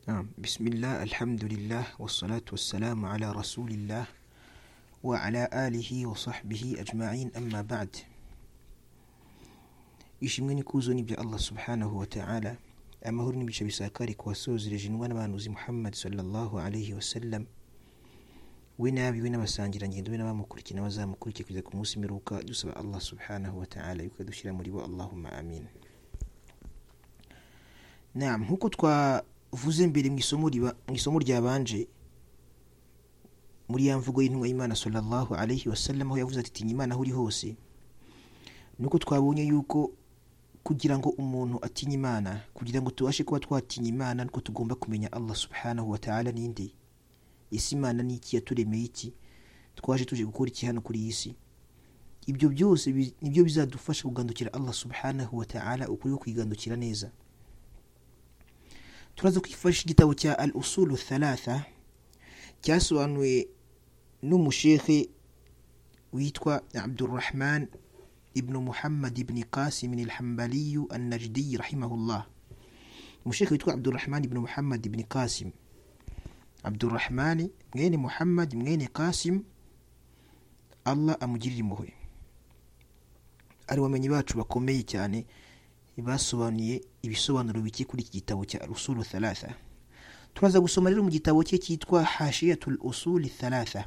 نعم بسم الله الحمد لله والصلاة والسلام على رسول الله وعلى آله وصحبه أجمعين أما بعد ishimwe n'ikuzo ni bya allah subhanahu wa ta'ala amahoro n'imigisha bisakari ku wasozereje inwa n'abahanuzi muhammad sallallahu alayhi wasallam we n'abi we n'abasangirangendo be n'abamukurikiye n'abazamukurikiye kugeza ku munsi mperuka dusaba allah subhanahu wa ta'ala yuko yadushyira muri bo allahumma amin nam nk'uko twavuze mbere mu isomo riba- mu isomo ryabanje muri ya mvugo y'intumwa y'imana sallallahu alayhi wasallam aho yavuze ati tinya imana aho uri hose nuko twabonye yuko kugira ngo umuntu atinye imana kugira ngo tubashe kuba twatinya imana nuko tugomba kumenya allah subhanahu wa ta'ala ninde ese imana ni iki yaturemeye iki twaje tuje gukora iki hano kuri iyi si ibyo byose bi- nibyo bizadufasha kugandukira allah subhanahu wa ta'ala ukuri ko kwigandukira neza turaza kwifashisha igitabo cya al usulu thalatha cyasobanuwe n'umushehe witwa abdurrahman ibnu muhammad ibni qasim alhambaliyu annajdiyi rahimahullah umushehe witwa abdurrahman ibnu muhammad ibni qasim abdurrahmani mwene muhammad mwene qasim allah amugirire impuhwe ari bamenyi bacu bakomeye cyane basobanuye ibisobanuro bike kuri iki gitabo cya rusulu thalatha turaza gusoma rero mu gitabo cye cyitwa hashiyatul usuli thalatha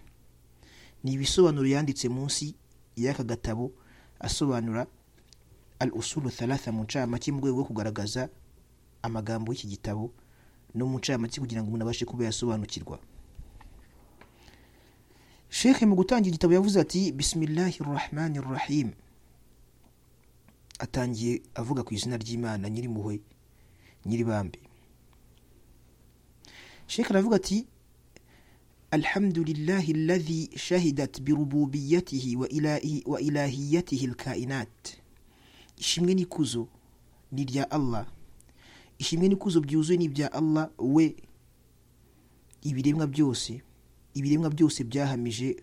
ni ibisobanuro yanditse munsi y'aka gatabo asobanura al usulu thalatha mu ncamake mu rwego rwo kugaragaza amagambo y'iki gitabo no mu ncamake kugira ngo umuntu abashe kuba yasobanukirwa shekhe mu gutangira igitabo yavuze ati bisimilahi rahmani rahim atangiye avuga ku izina ry'imana nyir'impuhwe nyir'ibambe shekhe aravuga ati الحمد لله الذي شهدت بربوبيته وإلهي وإلهيته الكائنات ishimwe n'ikuzo ni irya allah ishimwe n'ikuzo byuzuye ni ibya allah we ibiremwa byose ibiremwa byose byahamije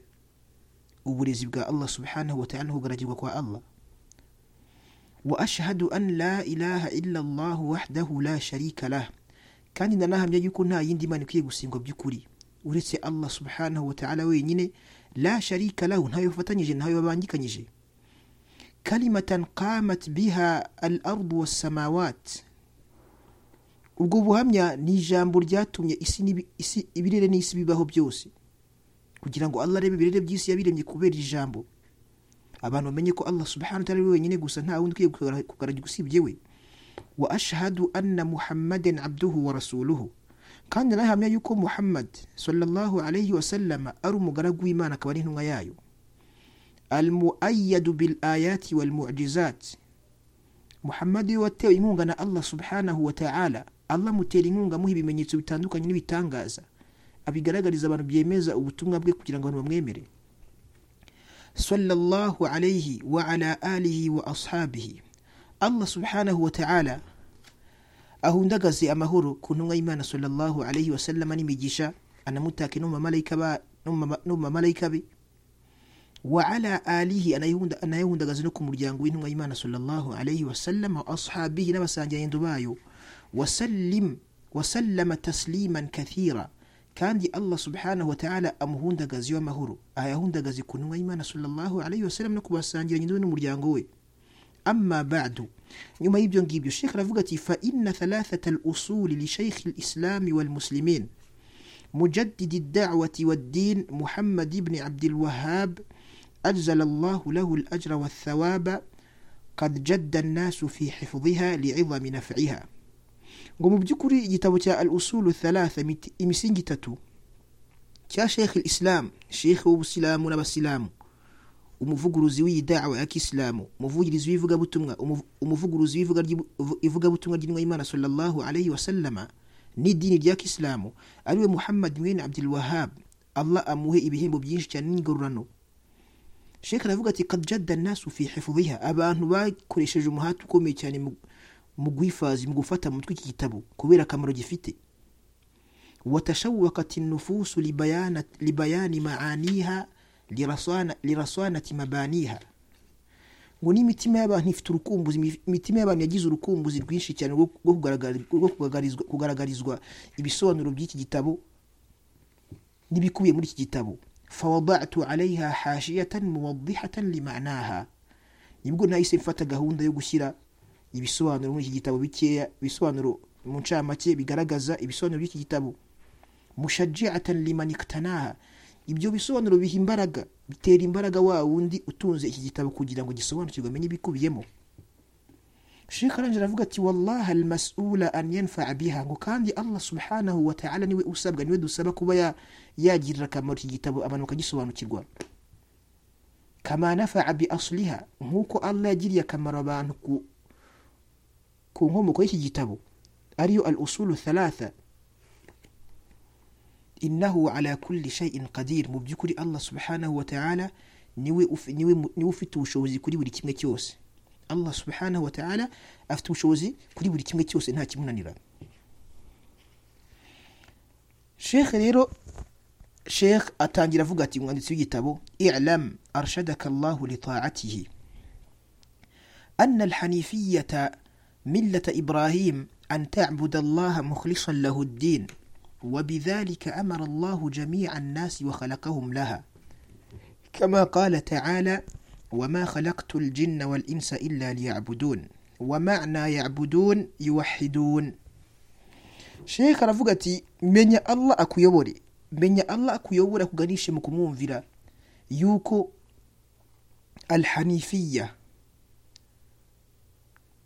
uburezi bwa allah subhanahu wa ta'ala no kugaragirwa kwa allah wa ashhadu an la ilaha illa allah wahdahu la sharika lah kandi ndanahamya yuko nta yindi mana ikwiye gusingwa by'ukuri uretse allah subhanahu wa ta'ala wenyine la sharika lahu ntawe bafatanyije ntawe babangikanyije kalimatan qamat biha al ardu wassamawat ubwo buhamya ni ijambo ryatumye isi n'ibi- isi- ibirere n'isi bibaho byose kugira ngo allah arebe ibirere by'isi yabiremye kubera iri jambo abantu bamenye ko allah subhanahu wa ta'ala ari we wenyine gusa nta wundi ukwiye kugara- kugaragirwa usibye we wa ashhadu anna muhammadan abduhu wa rasuluhu kandi nahamya yuko muhammad sallallahu alayhi wasallama ari umugaragu w'imana akaba ari intumwa yayo almuayyadu bil ayati wal mu'jizat muhammad we watewe inkunga na allah subhanahu wa ta'ala allah amutera inkunga amuha ibimenyetso bitandukanye n'ibitangaza abigaragariza abantu byemeza ubutumwa bwe kugira ngo abantu bamwemere sallallahu alayhi wa ala alihi wa ashabihi allah subhanahu wa ta'ala ahundagaze amahoro ku ntumwa y'imana sallallahu alayhi wa sallama n'imigisha anamutake no mu bamalayika ba- no mu mama- no mu bamalayika be wa ala alihi anayihunda- anayahundagaze no ku muryango w'intumwa y'imana sallallahu alayhi wa sallama wa ashabihi n'abasangirangendo bayo wasallim wasallama tasliman kathira kandi allah subhanahu wa ta'ala amuhundagaze amahoro ayahundagaze ku ntumwa y'imana sallallahu alayhi wa sallam no ku basangirangendo be n'umuryango we أما بعد يوم يبدون جيب الشيخ رفقتي فإن ثلاثة الأصول لشيخ الإسلام والمسلمين مجدد الدعوة والدين محمد بن عبد الوهاب أجزل الله له الأجر والثواب قد جد الناس في حفظها لعظم نفعها قوموا بجكري جتوتا الأصول الثلاثة مت- مسنجي تتو كا شيخ الإسلام شيخ وسلام ونبسلام umuvuguruzi w'iyi dawa ya kisilamu umuvugirizi w'ivugabutumwa umuvu- umuvuguruzi w'ivuga ry'ibu- uvu- ivugabutumwa ry'intumwa y'imana sallallahu alayhi wa sallama n'idini rya kisilamu ariwe muhammad mwene abdul wahab allah amuhe ibihembo byinshi cyane n'ingororano shekh aravuga ati kad jadda nasu fi hifudhiha abantu bakoresheje umuhati ukomeye cyane mu- mu guhifazi mu gufata mu mutwe iki gitabo kubera akamaro gifite وتشوقت النفوس لبيان لبيان معانيها لرصانة, لرصانة مبانيها ngo n'imitima y'abantu ifite urukumbuzi imitima y'abantu yagize urukumbuzi rwinshi cyane rwo rwo kugaragari- rwo kugaragarizwa- kugaragarizwa ibisobanuro by'iki gitabo n'ibikubiye muri iki gitabo fawadatu alayha hashiyatan muwadihatan limanaha nibwo nahise mfata gahunda yo gushyira ibisobanuro muri iki gitabo bikeya ibisobanuro mu ncamake bigaragaza ibisobanuro by'iki gitabo mushajiatan liman iktanaha ibyo bisobanuro biha imbaraga bitera imbaraga wa wundi utunze iki gitabo kugira ngo gisobanukirwe amenye ibikubiyemo Sheikh Aranje aravuga ati wallahi almas'ula an yanfa'a biha ngo kandi Allah subhanahu wa ta'ala niwe usabwa niwe dusaba kuba ya- yagirira akamaro iki gitabo abantu bakagisobanukirwa kama nafa'a bi asliha nk'uko Allah yagiriye akamaro abantu ku, ku nkomoko y'iki gitabo ariyo al usulu thalatha innahu ala kulli shay'in qadir mu by'ukuri Allah subhanahu wa ta'ala niwe ufi- niwe mu- niwe ufite ubushobozi kuri buri kimwe cyose Allah subhanahu wa ta'ala afite ubushobozi kuri buri kimwe cyose nta kimunanira Sheikh rero Sheikh atangira avuga ati umwanditsi w'igitabo i'lam arshadaka Allah li ta'atihi أن الحنيفية ملة إبراهيم أن تعبد الله مخلصا له الدين وبذلك أمر الله جميع الناس وخلقهم لها كما قال تعالى وما خلقت الجن والإنس إلا ليعبدون ومعنى يعبدون يوحدون sheikh aravuga ati menya allah akuyobore menya allah akuyobore akuganishe mu kumwumvira yuko alhanifiya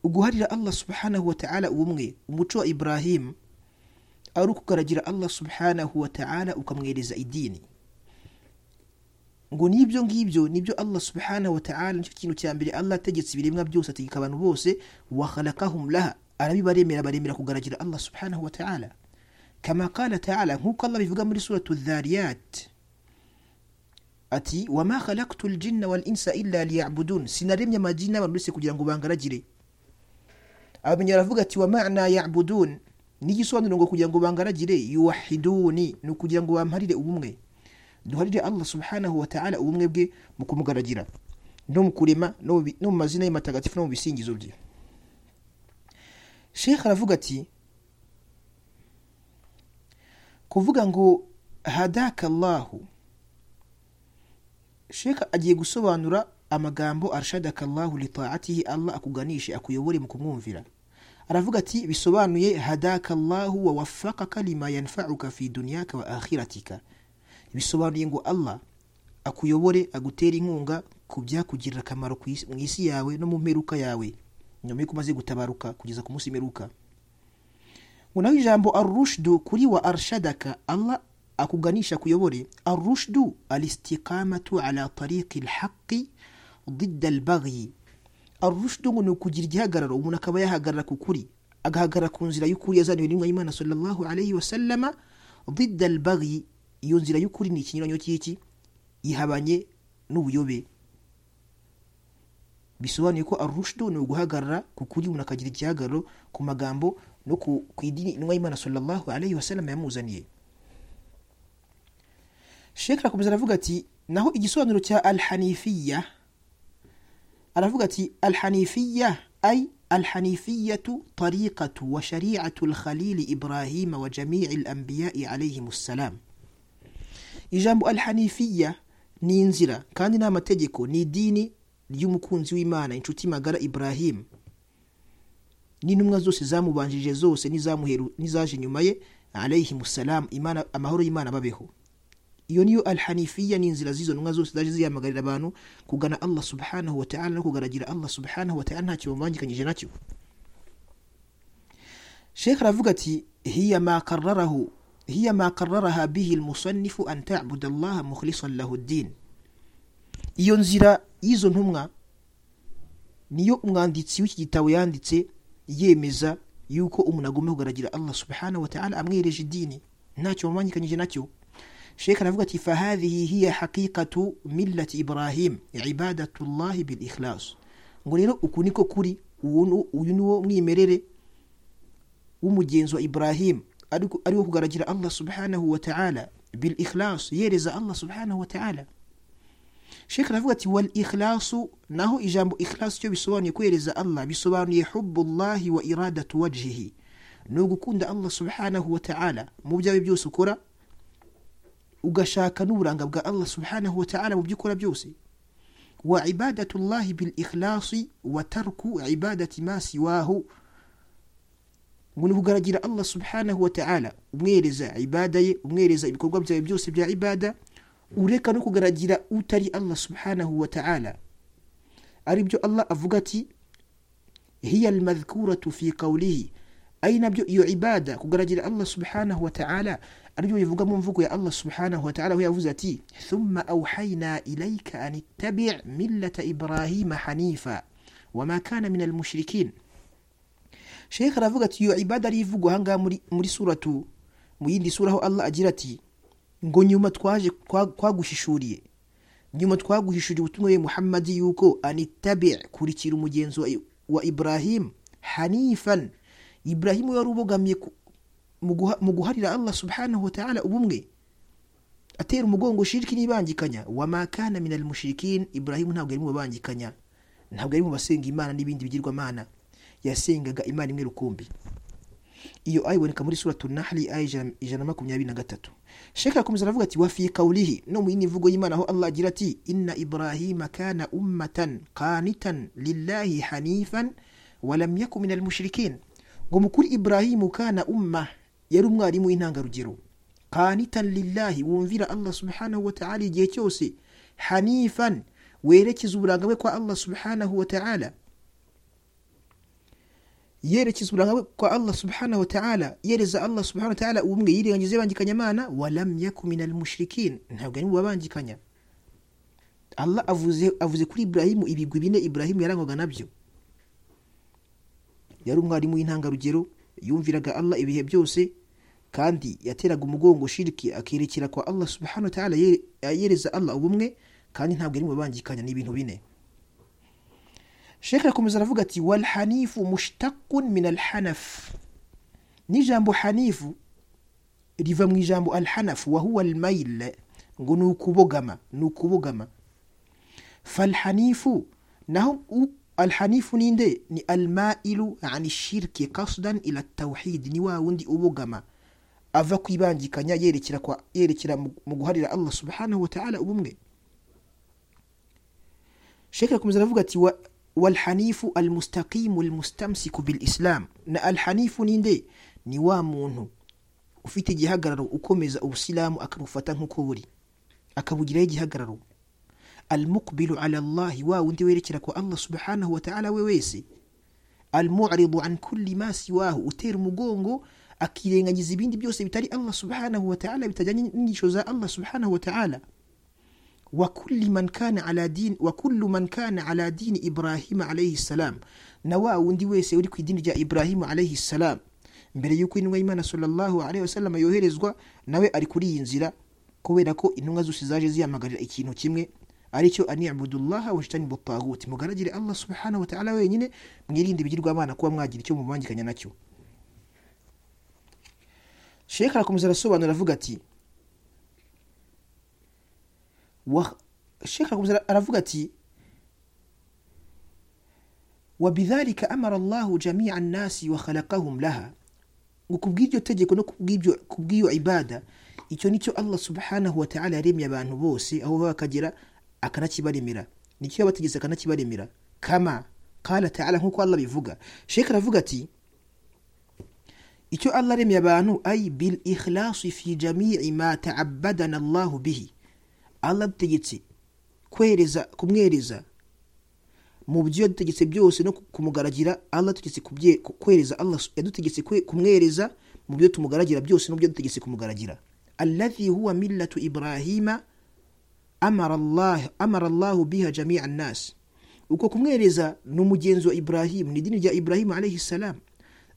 uguharira allah subhanahu wa ta'ala ubumwe umuco wa ibrahim ari ukugaragira allah subhanahu wa ta'ala ukamwereza idini ngo n'ibyo ngibyo nibyo allah subhanahu wa ta'ala nicyo kintu cya mbere allah ategetse ibiremwa byose ategeka abantu bose wakhalakahum laha arabibaremera baremera kugaragira allah subhanahu wa ta'ala kama qala ta'ala nk'uko allah bivuga muri suratu dhariyat ati wama khalaktu ljinna wal insa illa liyabudun sinaremye amajini n'abantu uretse kugira ngo bangaragire abamenya aravuga ati wa ma'na ya'budun n'igisobanuro ngo kugira ngo bangaragire yuwahiduni ni ukugira ngo bamparire ubumwe duharire allah subhanahu wa ta'ala ubumwe bwe mu kumugaragira no mu kurema no mu bi- no mu mazina ye matagatifu no mu bisingizo bye sheikh aravuga ati kuvuga ngo hadaka allahu sheikh agiye gusobanura amagambo arshadaka allahu litaatihi allah akuganishe akuyobore mu kumwumvira aravuga ati bisobanuye hadaka allahu wa wafakaka lima yanfauka fi dunyaka wa akhiratika bisobanuye ngo allah akuyobore agutere inkunga ku byakugirira akamaro ku isi- mu isi yawe no mu mperuka yawe nyuma yuko umaze gutabaruka kugeza ku munsi w'imperuka ngo naho ijambo arushdu kuri wa arshadaka allah akuganisha kuyobore arushdu alistiqamatu ala tariqi lhaqi ضد البغي arushdu ngo ni ukugira igihagararo umuntu akaba yahagarara ku kuri agahagarara ku nzira y'ukuri yazaniwe n'intumwa y'imana sallallahu alayhi wasallama ضد البغي iyo nzira y'ukuri ni ikinyuranyo cy'iki ihabanye n'ubuyobe bisobanuye ko arushdu ni uguhagarara ku kuri umuntu akagira igihagararo ku magambo no ku, ku idini intumwa y'imana sallallahu alayhi wasallam yamuzaniye shekh arakomeza aravuga ati naho igisobanuro cya alhanifiya aravuga ati alhanifiya ay alhanifiyatu tariqatu wa shari'atu alkhalili ibrahima wa jami'i alambiyai alayhim assalam ijambo alhanifiya ni inzira kandi ni amategeko ni idini ry'umukunzi w'imana inshuti magara ibrahim n'intumwa zose zamubanjije zose n'izamuheru- n'izaje nyuma ye alayhimu salam imana amahoro y'imana babeho iyo niyo alhanifiya ni inzira z'izo ntumwa zose zaje zihamagarira abantu kugana allah subhanahu wa ta'ala no kugaragira allah subhanahu wa ta'ala ntacyo bamubangikanyije nacyo شيخ رافقتي هي ما قرره هي ما قررها به المصنف أن تعبد الله مخلصا له الدين ينزل إيزون همغا niyo umwanditsi w'iki gitabo yanditse yemeza yuko umuntu agomba kugaragirira allah subhanahu wa ta'ala amwihereje idini ntacyo bamwandikanyije nacyo sheikh aravuga ati fahadhihi hiya haqiqatu millati ibrahim ibadatullahi bil ikhlas ngo rero uku niko kuri uwo ni- uyu ni wo mwimerere w'umugenzi wa ibrahim ariko- ari wo kugaragirira allah subhanahu wa ta'ala bil ikhlas yereza allah subhanahu wa ta'ala shekh aravuga ati wal ikhlasu naho ijambo ikhlasu icyo bisobanuye kuhereza allah bisobanuye hubullahi wa iradatu wajhihi ni ugukunda allah subhanahu wa ta'ala mu byawe byose ukora ugashaka n'uburanga bwa allah subhanahu wa ta'ala mu byo ukora byose wa ibadatullahi bil ikhlasi wa tarku ibadati ma siwahu ngo ni ukugaragira allah subhanahu wa ta'ala umwereza ibada ye umwereza ibikorwa byawe byose bya ibada ureka no kugaragira utari allah subhanahu wa ta'ala aribyo allah avuga ati hiya almadhkuratu fi qawlihi ari nabyo iyo ibada kugaragira allah subhanahu wa ta'ala aribyo bivuga mu mvugo ya allah subhanahu wa ta'ala aho yavuze ati thumma awhayna ilayka an ittabi' millata ibrahima hanifa wama kana min almushrikin shekh aravuga ati iyo ibada ari ivugwa ahangaha muri, muri suratu mu yindi sura aho allah agira ati ngo nyuma twaje twaguhishuriye nyuma twaguhishuriye ubutumwa ye muhammadi yuko anitabi kurikira umugenzi wa ibrahim hanifan ibrahimu wari ubogamiye mu guharira allah subhanahu wa ta'ala ubumwe atera umugongo shiriki n'ibangikanya wama kana min almushrikin ibrahimu ntabwo yari mu babangikanya ntabwo yari mu basenga imana n'ibindi bigirwamana yasengaga imana imwe rukumbi iyo aya iboneka muri suratu nahli aya ijana na makumyabiri na gatatu sheka akomeza aravuga ati wafi kawulihi no mu yindi mvugo y'imana aho allah agira ati inna ibrahima kana ummatan qanitan lillahi hanifan walam yaku min almushrikin ngo mukuri ibrahimu kana umma yari umwarimu w'intangarugero qanitan lillahi wumvira allah subhanahu wa ta'ala igihe cyose hanifan werekeza uburanga bwe kwa allah subhanahu wa ta'ala yerekeza uburanga bwe kwa allah subhanahu wataala yereza allah subhanahu wataala ubumwe yirengagiza ibangikanya mana walam yaku min almushrikin ntabwo ari mu babangikanya allah avuze avuze kuri iburahimu ibigwi bine iburahimu yarangwaga nabyo yari umwarimu w'intangarugero yumviraga allah ibihe byose kandi yateraga umugongo shiriki akerekera kwa allah subhanahu wataala yereza allah ubumwe kandi ntabwo ari mu babangikanya ni ibintu bine shekh arakomeza aravuga ati wal hanifu mushtaqun min alhanaf n'ijambo hanifu riva mu ijambo alhanafu wahuwa almail ngo ni ukubogama ni ukubogama falhanifu naho alhanifu ninde ni almailu an shirki kasdan ila tawhid ni wa wundi ubogama ava kwibangikanya yerekera kwa yerekera mu guharira allah subhanahu wa ta'ala ubumwe shekh arakomeza aravuga ati walhanifu almustaqimu almustamsiku bilislam na alhanifu ninde ni wa muntu ufite igihagararo ukomeza ubusilamu akabufata nk'uko buri akabugiraho igihagararo almuqbilu ala llahi wa wundi werekera kwa allah subhanahu wataala we wese almuridu an kulli ma siwahu utera umugongo akirengagiza ibindi byose bitari allah subhanahu wataala bitajyanye n'inyigisho za allah subhanahu wataala وكل من كان على دين وكل من كان على دين إبراهيم عليه السلام نوا وندي ويسي uri ku idini rya Ibrahim alayhi salam mbere yuko intumwa y'Imana sallallahu alayhi wasallam yoherezwa nawe ari kuri iyi nzira kubera ko intumwa zose zaje ziyamagarira ikintu kimwe aricyo ani abudullah wa shtani butagut mugaragire Allah subhanahu wa ta'ala wenyine mwirinde ibigirwa abana kuba mwagira icyo mubangikanya nacyo Sheikh arakomeza arasobanura avuga ati shekh arakomeza aravuga ati wabidhalika amara allahu jamia annasi wa khalaqahum laha ngo kubw'iryo tegeko no kubw'iyo ibada icyo nicyo allah subhanahu wataala yaremye abantu bose aho baba bakagera akanakibaremera nicyo yabategetse akanakibaremera kama kala taala nk'uko allah bivuga shekh aravuga ati icyo allah aremye abantu ay bil ikhlasi fi jamii ma taabadana allahu bihi allah adutegetse kwereza kumwereza mu byo yadutegetse byose no kumugaragira allah adutegetse kwereza allah yadutegetse kumwereza mu byo tumugaragira byose n'ubyo yadutegetse kumugaragira allazi huwa millatu ibrahima amara allah amara allah biha jamia annas uko kumwereza ni umugenzo wa ibrahim ni idini rya ibrahim alayhi salam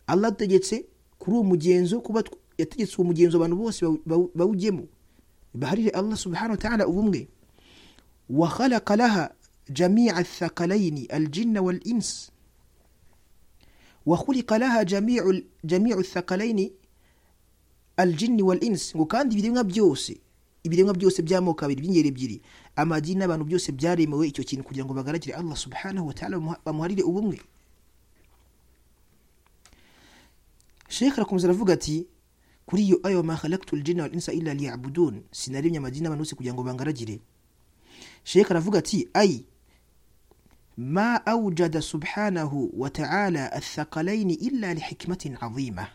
allah adutegetse kuri uwo mugenzo kuba yategetse uwo mugenzo abantu bose bawujyemo baharire allah subhanahu wataala ubumwe wa khalaqa laha jamia athakalaini aljinna wal ins wa khuliqa laha jamiu thakalaini aljinni wal ins ngo kandi ibiremwa byose ibiremwa byose by'amoko abiri by'ingeri ebyiri amagi n'abantu byose byaremewe icyo kintu kugira ngo bagaragire allah subhanahu wa ta'ala bamuha- bamuharire ubumwe shekhe arakomeza aravuga ati kuri iyo ayo mahalaktu ljina wal insa illa liyabudun sinaremye amagi n'abantu bose kugira ngo bangaragire shekhe aravuga ati ayi ma aujada subhanahu wa ta'ala athakalaini illa lihikmatin azima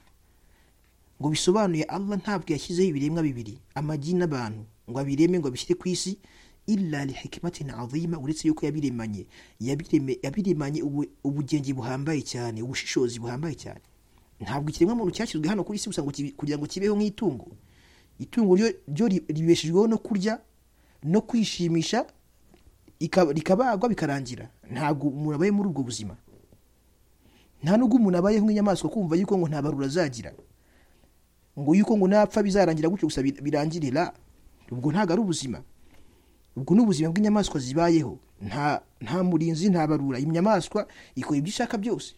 ngo bisobanuye allah ntabwo yashyizeho ibiremwa bibiri amagi n'abantu ngo abireme ngo abishyire ku isi illa lihikimatin azima uretse yuko yabiremanye yabireme- yabiremanye ubu- ubugenge buhambaye cyane ubushishozi buhambaye cyane ntabwo ikiremwa muntu cyashyizwe hano kuri isi gusa ngo kibi- kugira ngo kibeho nk'itungo itungo ryo- ryo ri- ribeshejweho no kurya no kwishimisha ika- rikabagwa bikarangira ntabwo umuntu abaye muri ubwo buzima nta nubwo umuntu abayeho nk'inyamaswa kumva yuko ngo nta barura azagira ngo yuko ngo napfa bizarangira gutyo gusa bi- birangirira ubwo ntabwo ari ubuzima ubwo ni ubuzima bw'inyamaswa zibayeho nta nta murinzi nta barura inyamaswa ikora ibyo ishaka byose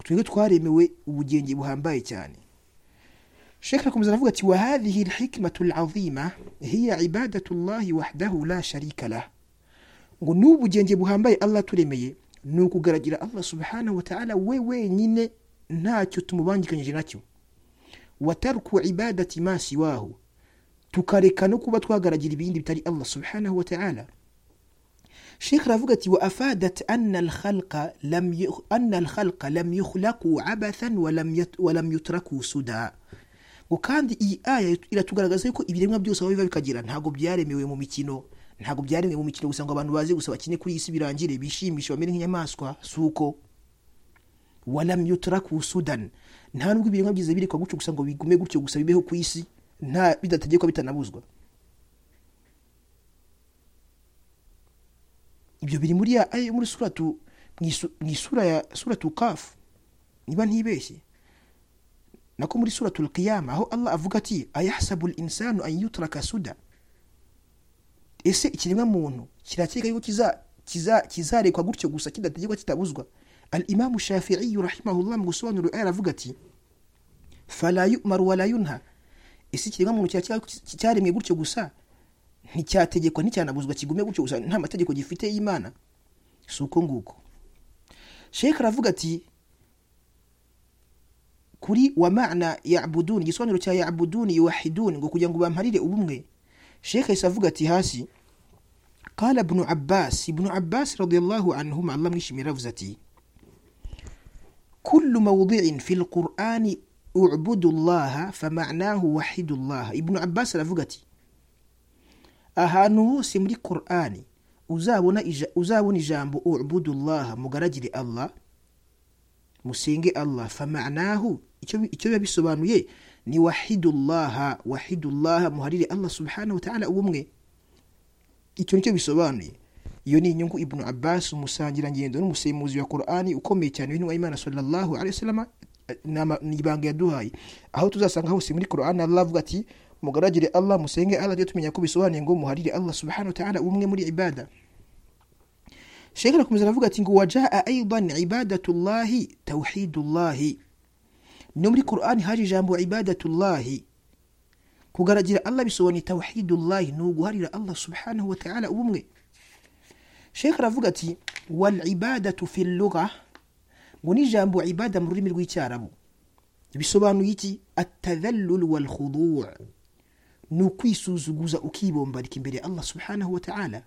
twebwe twaremewe ubugenge buhambaye cyane shekh arakomeza aravuga ati wahadhihi lhikmatu lazima hiya ibadatu llahi wahdahu la sharika lah ngo ni ubugenge buhambaye allah aturemeye ni ukugaragira allah subhanahu wa ta'ala we wenyine ntacyo tumubangikanyije nacyo watarku ibadati ma siwahu tukareka no kuba twagaragira ibindi bitari allah subhanahu wa ta'ala shekh aravuga ati wa afadat anna alkhalqa lam yu- anna alkhalqa lam yukhlaqu abathan wa lam yat- wa lam yutraku suda ngo kandi iyi aya iratugaragaza yuko ibiremwa byose aho biva bikagera ntabwo byaremewe mu mikino ntabwo byaremewe mu mikino gusa ngo abantu baze gusa bakine kuri iyi si birangire bishimishe bamere nk'inyamaswa suko walam yutraku sudan nta nubwo ibiremwa byiza birekwa gutyo gusa ngo bigume gutyo gusa bibeho ku isi nta bidategekwa bitanabuzwa ibyo biri muri ya aya yo muri suratu mu isu- mu isura ya suratu kafu niba ntibeshye nako muri suratu qiyama aho allah avuga ati ayahsabu linsanu an yutraka suda ese ikiremwa muntu kirakeka yuko kiza- kiza- kizarekwa gutyo gusa kidategekwa kitabuzwa al imamu shafiiyu rahimahullah mu gusobanura aya aravuga ati fala yumaru wala yunha ese ikiremwa muntu kirakeka yuko ki- cyaremwe gutyo gusa nticyategekwa nticyanabuzwa kigume gutyo gusa nta mategeko gifite y'imana si uko nguko shekh aravuga ati kuri wa mana yabuduni igisobanuro cya yabuduni yuwahiduni ngo kugira ngo bamparire ubumwe shekh yahise avuga ati hasi قال ابن عباس ابن عباس رضي الله عنهما الله مشمي رفزتي كل موضع في القرآن اعبدوا الله فمعناه وحدوا الله ابن عباس رفقتي ahantu hose muri korani uzabona ija- uzabona ijambo ubudullaha mugaragire allah musenge allah famanahu icyo bi- icyo biba bisobanuye ni wahidullaha wahidullaha muharire allah subhanahu wa ta'ala ubumwe icyo nicyo bisobanuye iyo ni inyungu ibnu abbas umusangirangendo n'umusemuzi wa korani ukomeye cyane w'intumwa y'imana sallallahu alaihi wasallam ni ama- ni ibanga yaduhaye aho tuzasanga hose muri korani allah avuga ati mugaragire allah musenge allah ryo tumenya ko bisobanuye ngo muharire allah subhanahu wa ta'ala ubumwe muri ibada shekh arakomeza aravuga ati ngo wajaa aidan ibadatullahi tawhidullahi no muri korani haje ijambo ibadatullahi kugaragira allah bisobanuye tawhidullahi ni uguharira allah subhanahu wa ta'ala ubumwe shekh aravuga ati wal ibadatu fi lugha ngo ni ijambo ibada mu rurimi rw'icyarabu bisobanuye iki atadhallul wal khudu' ni ukwisuzuguza ukibombarika imbere ya allah subhanahu wa ta'ala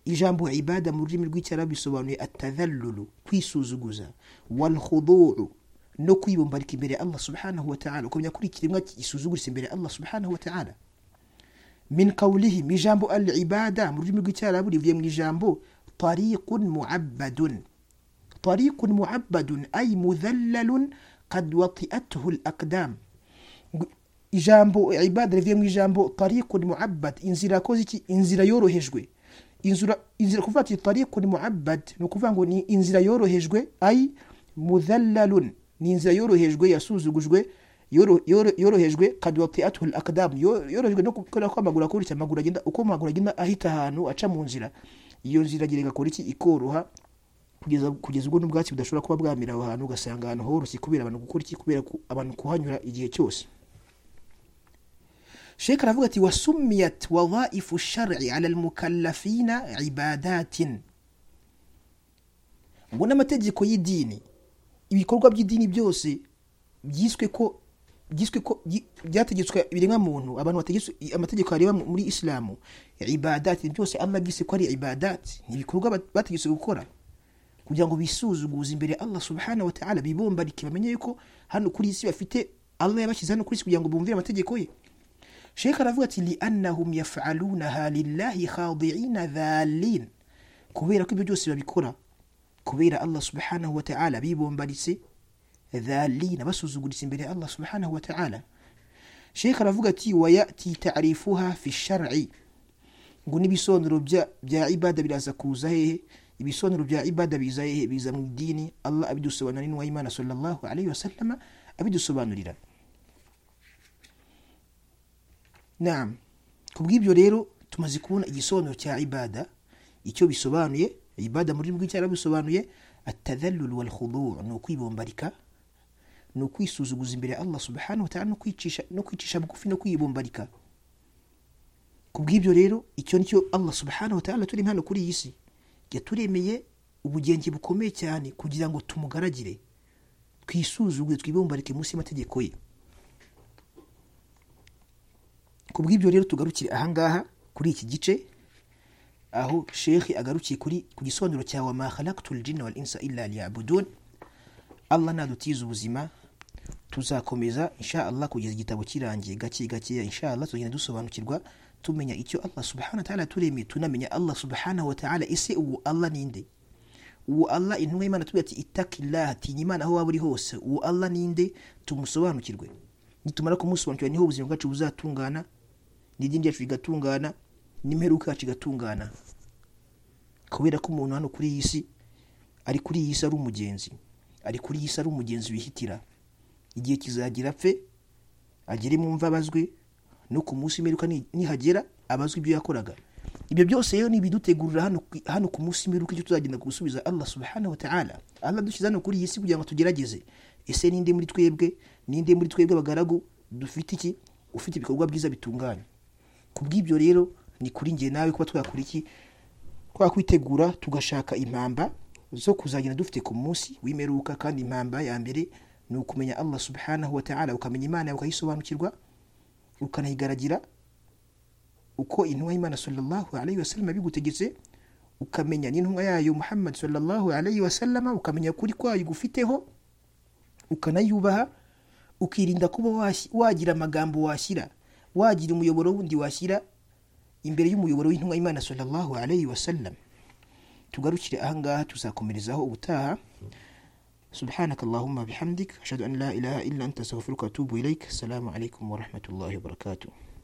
ijambo ibada mu rurimi rw'icyarabu bisobanuye atadhallulu kwisuzuguza wal khudu'u no kwibombarika imbere ya allah subhanahu wa ta'ala ukamenya kuri ikiremwa gisuzugurisa imbere ya allah subhanahu wa ta'ala min qawlihim ijambo al ibada mu rurimi rw'icyarabu rivuye mu ijambo tariqun muabbadun tariqun muabbadun ay mudhallalun qad wati'athu al aqdam ijambo ibada rivuye mu ijambo tariqun muabbad inzira yakoze iki inzira yorohejwe inzira inzira kuvuga ati tariqun muabbad ni ukuvuga ngo ni inzira yorohejwe ay mudhallalun ni inzira yorohejwe yasuzugujwe yoro- yoro- yorohejwe kad wati'athu al aqdam Yo- yorohejwe no gukora ko amaguru akora iki amaguru agenda uko amaguru agenda ahita ahantu aca mu nzira iyo nzira agira igakora iki ikoroha kugeza kugeza ubwo n'ubwatsi budashobora kuba bwamira aho hantu ugasanga ahantu horoshye kubera abantu gukora iki kubera ku- abantu kuhanyura igihe cyose sheka aravuga ati wasumiyat wadhaifu shari ala almukallafina ibadatin ngo n'amategeko y'idini ibikorwa by'idini byose byiswe ko byiswe ko byi- byategetswe biremwa muntu abantu bategetswe amategeko areba mu- muri isilamu ibadati byose ama byise ko ari ibadati ni ibikorwa bat- bategetswe gukora kugira ngo bisuzuguze imbere Allah subhanahu wa ta'ala bibombarike bamenye yuko hano kuri isi bafite Allah yabashyize hano kuri isi kugira ngo bumvire amategeko ye Sheikh aravuga ati li annahum yaf'alunaha lillahi khadi'ina dhalin kubera ko ibyo byose babikora kubera Allah subhanahu wa ta'ala bibombaritse dhalina basuzuguritse imbere ya Allah subhanahu wa ta'ala Sheikh aravuga ati wayati ta'rifuha fi shar'i ngo n'ibisobanuro bya bya ibada biraza kuza hehe ibisobanuro bya ibada biza hehe biza mu idini Allah abidusobanurira n'uwa Imana sallallahu alayhi wa sallama abidusobanurira Naam. Kubw'ibyo rero tumaze kubona igisobanuro cya ibada, icyo bisobanuye, ibada muri rw'icyarabu bisobanuye at-tadhallul wal khudu' ni ukwibombarika, ni ukwisuzuguza imbere ya Allah subhanahu wa ta'ala no kwicisha no kwicisha bugufi no kwibombarika. Kubw'ibyo rero icyo nicyo Allah subhanahu wa ta'ala turi hano kuri iyi si yaturemeye ubugenge bukomeye cyane kugira ngo tumugaragire twisuzuguye twibombarike munsi y'amategeko ye. ku bw'ibyo rero tugarukire ahangaha kuri iki gice aho shekhi agarukiye kuri ku gisobanuro cya wa ma khalaqtul jinna wal insa illa liya'budun Allah nadutiza ubuzima tuzakomeza insha Allah kugeza igitabo kirangiye gake gake insha Allah tugenda dusobanukirwa tumenya icyo Allah subhanahu wa ta'ala turemeye tunamenya Allah subhanahu wa ta'ala ese uwo Allah ninde uwo Allah intumwa y'Imana tubwira ati itakillah tinya Imana aho waba uri hose uwo Allah ninde tumusobanukirwe nitumara kumusobanukirwa niho ubuzima bwacu buzatungana n'idini ryacu rigatungana n'imperuka yacu igatungana kubera ko umuntu hano kuri iyi si ari kuri iyi si ari umugenzi ari kuri iyi si ari umugenzi wihitira igihe kizagira apfe agere mu mva abazwe no ku munsi w'imperuka ni- nihagera abazwe ibyo yakoraga ibyo byose rero ni ibidutegurira hano ku- hano ku munsi w'imperuka icyo tuzagenda gusubiza allah subhanahu wa ta'ala allah dushyize hano kuri iyi si kugira ngo tugerageze ese ninde muri twebwe ninde muri twebwe abagaragu dufite iki ufite ibikorwa byiza bitunganye ku bw'ibyo rero ni kuri njye nawe kuba twakora iki twakwitegura tugashaka impamba zo kuzagenda dufite ku munsi w'imperuka kandi impamba ya mbere ni ukumenya allah subhanahu wa ta'ala ukamenya imana yawe ukayisobanukirwa ukanayigaragira uko intumwa y'imana sallallahu alayhi wasallam yabigutegetse ukamenya n'intumwa yayo muhammad sallallahu alayhi wasallam ukamenya kuri kwayo gufiteho ukanayubaha ukirinda kuba wasi- wagira amagambo washyira wagira umuyoboro wundi washyira imbere y'umuyoboro w'intumwa y'imana sallallahu alayhi wasallam tugarukire ahangaha tuzakomerezaho ubutaha سبحانك اللهم بحمدك أشهد أن لا إله إلا أنت أستغفرك وأتوب إليك السلام عليكم ورحمة الله وبركاته